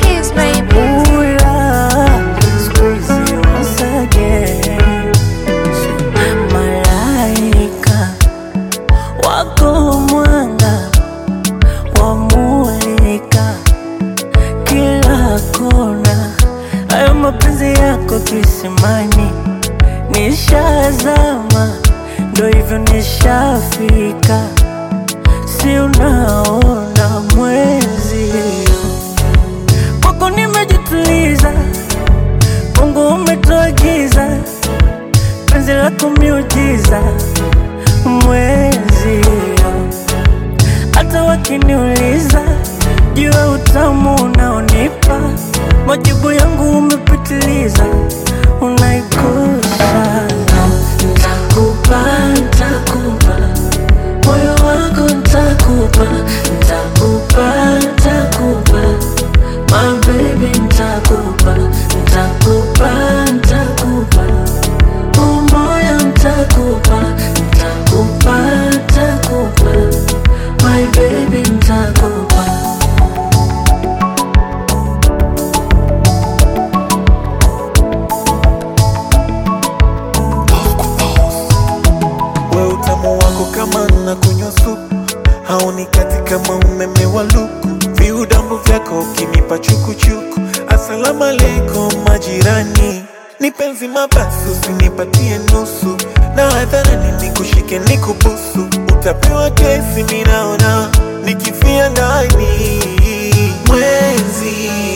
keys, baby. Ula, squeeze once again. Malaika wako mwanga wamulika kila kona, hayo mapenzi yako kisimani, nishazama, ndo hivyo nishafika, si unaona mwezi kwako nimejituliza, Mungu umetoa giza, penzi lako miujiza, mwezi hata wakiniuliza juu ya utamu unaonipa, majibu yangu umepitiliza, unaikosa. Ntakupa, ntakupa moyo wako, ntakupa, ntakupa, ntakupa my baby, ntakupa, ntakupa, ntakupa umoya, ntakupa, ntakupa, ntakupa my baby, ntakupa we utamu wako kama na kunywa supu hauni kati kama umeme wa luku viudambu vyako ukinipa chukuchuku asalamu alaikum majirani ni penzi mabasi usinipatie nusu na hadharani nikushike nikubusu utapewa kesi minaona nikifia ndani mwezi